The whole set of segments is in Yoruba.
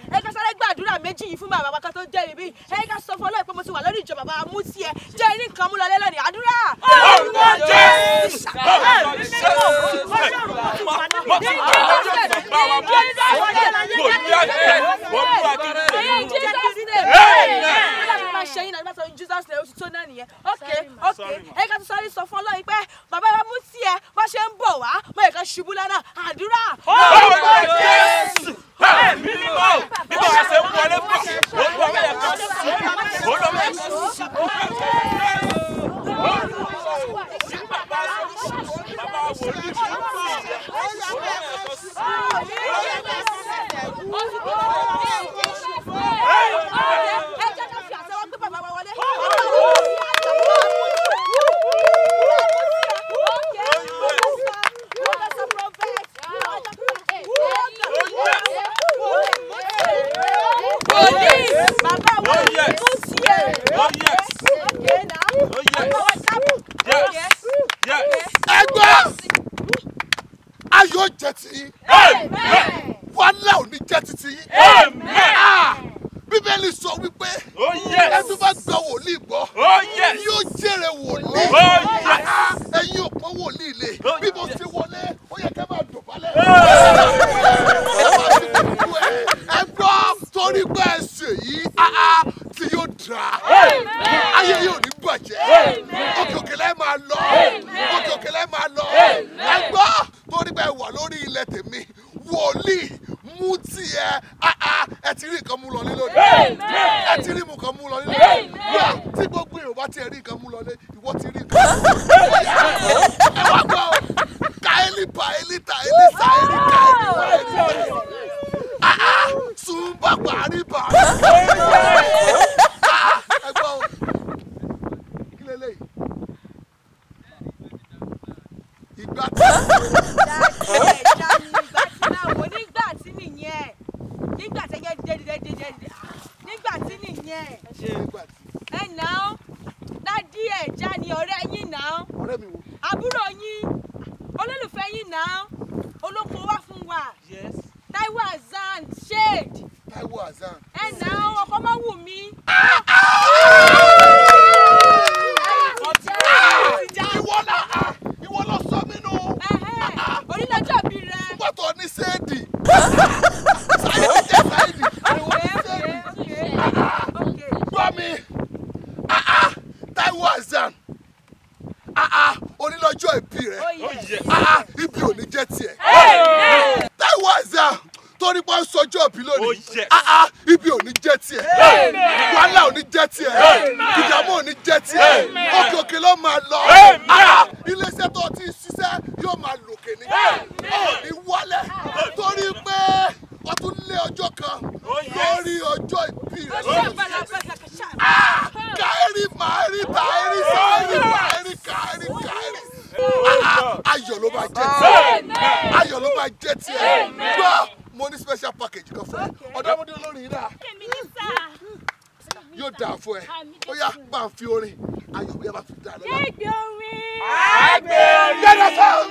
ẹ ká sáré gbàdúrà méjì yìí fún bàbá wa kan tó jẹ́ ibi ẹ ká sọ fún ọlọ́ọ̀ pé mo ti wà lórí ìjọ bàbá mú sí ẹ jẹ́ ní nǹkan mú lọ lẹ́lọ́ni àdúrà. Orúkọ Jésù. Jesus name oṣù tó náà nìyẹn ok ok ẹ ká tó sáré sọ fún ọlọ́yin pé bàbá wa mú sí ẹ bá ṣe ń bọ̀ wá mọ ìkan ṣubú lánà àdúrà. Orúkọ Jésù. Ẹ̀mí mímọ́. Bí wọ́n ṣe ń wọlé bọ̀, olúwa bẹ̀ yẹ ká sùn. Olúwa bẹ̀ yẹ ká sùn. ẹ jẹ́ ká fi àtẹ́wọ́ gbé bàbá wa wọlé. Bàbá wa Oh, yes. mú sí ẹ. Oh, yes. Okay, now. Oh, yes. Bàbá wa kábọ̀. Yes. Yes. ẹgbẹ́ ayọ̀ jẹ́ ti yín wàhálà ò ní jẹ́ ti ti yín. Ah! bíbélì sọ wípé Oh, yes. ẹni tó bá gba wòlíì gbọ́ Oh, yes. yóò jèrè wòlíì. Oh, yes. Ah! ẹ̀yin ò pọ́n wòlíì lé Oh, bí mo yes. ti wọlé ó yẹ kẹ́ máa dọ̀bálẹ̀. ẹ gbọ́ torí pé ẹ ṣe yìí ah, ah, tí yóò dra ayé yóò ní bàjẹ́ òkè òkè lẹ́ máa lọ òkè òkè lẹ́ máa lọ ẹ gbọ́ torí pé ẹ wà lórí ilẹ̀ tèmi wòlíì mú tiẹ̀ ah, ah, ẹ ti rí nǹkan mú lọ ní lónìí ẹ ti rí nǹkan mú lọ ní lónìí wá tí gbogbo èrò bá tiẹ̀ rí nǹkan mú lọ ní ìwọ ti rí nǹkan ẹ wá gbọ́ o kaeli paeli taeli saeli kaeli paeli taeli ah ah sunba pari pari ah ẹ gbọ́ o kí lélẹ́yìí ìgbà tí nígbà tí nìyẹn nígbà tí yẹ dédédédédé nígbà tí nìyẹn ìgbà tí ẹ nà án dádì ẹja ni ọ̀rẹ́ yín nà án ọ̀rẹ́ mi wò àbúrò yín olólùfẹ́ yín nà án olóko wá fún wa Yes. Táíwò Hassan shade Táíwò Hassan ẹ nà án ọkọ má wù mí. ìwọ náà ah, ìwọ lọ sọ mí nù onílọ́jọ́ bí rẹ. nígbà tó ní séèdì sáyidì jẹ́ sáyidì ìwọ ní séèdì gbọ́ mi ah, ah, Táíwò Hassan ah, ah, onílọ́jọ́ ìbí rẹ̀ Oh, yes. ah, ah, ibi ò ní jẹ́ tiẹ̀ Táíwò Hassan torí pé ó ń sọjọ́ òbí Oh, lónìí yes. ah, ah, ibi ò ní jẹ́ tiẹ̀ wàhálà ò ní jẹ́ tiẹ̀ ìdààmú ò ní jẹ́ tiẹ̀ òkè òkè ló máa lọ Ah, iléeṣẹ́ tó ti ń ṣiṣẹ́ yóò máa lòkè ní ò ní wálẹ̀ torí pé wọ́n tún lé ọjọ́ kan lórí ọjọ́ ìbí rẹ̀ káírí màárí tàírí sáírí màárí káírí káírí Ah, ayọ̀ ló máa jẹ́ tiẹ̀ ayọ̀ ló máa jẹ́ tiẹ̀ gbọ́ mo ní special package kan fún ẹ ọ̀dọ́mọdé olórin yìí dà yóò dáa fún ẹ ó yá bá ń fi orin ayọ̀ bí ẹ bá fi dà lọ́la. yẹ́nà sáà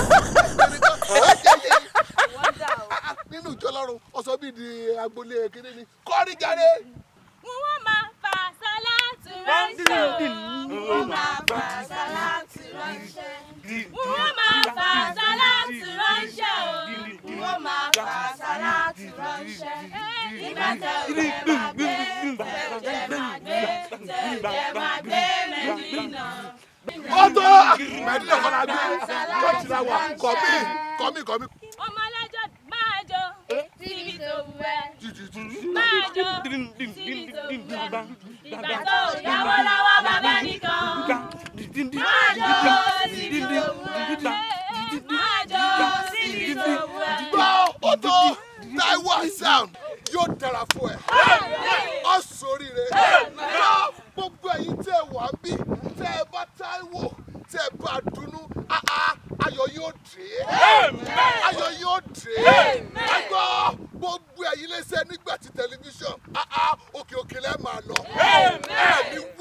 nínú ìjọ lọ́run ọ̀sọ́ bíi di agboolé kéde ni kọ́rí jáde. Wọ́n máa fa sálátù ránṣẹ́. Wọ́n máa fa sálátù ránṣẹ́. Wọ́n máa fa sálátù ránṣẹ́ o. Wọ́n máa fa sálátù ránṣẹ́. Nígbà tẹ òjẹ́ máa gbé, tẹ òjẹ́ máa gbé, tẹ òjẹ́ máa gbé Mẹ́dínà. ọ̀tọ̀ mẹ́tìlẹ̀ kọ́lá gbé chọ́ọ̀chì náà wà kọ́mí kọ́mí kọ́mí. Ọmọ alájọ máa jó síbi tó wù ẹ́. Máa jó síbi tó wù ẹ́. Ìgbà tó yáwó lọ́wọ́ bàbá nìkan. Máa jó síbi tó wù ẹ́. Máa jó síbi tó wù ẹ́. gbọ́ ọ̀tọ̀ Táíwò Hassan yóò dára fún ẹ ọ ṣoríire gbọ́ gbogbo ẹ̀yin tẹ́ ẹ wà ń bí tẹ́ ẹ bá Táíwò tẹ́ ẹ bá dunnú ah, ah, ayọ̀ yóò dé ayọ̀ yóò dé ẹ gbọ́ gbogbo ẹ̀yin lẹ́sẹ̀ nígbà tí tẹlifíṣàn ah, ah, òkè òkè lẹ́ máa lọ ẹ ní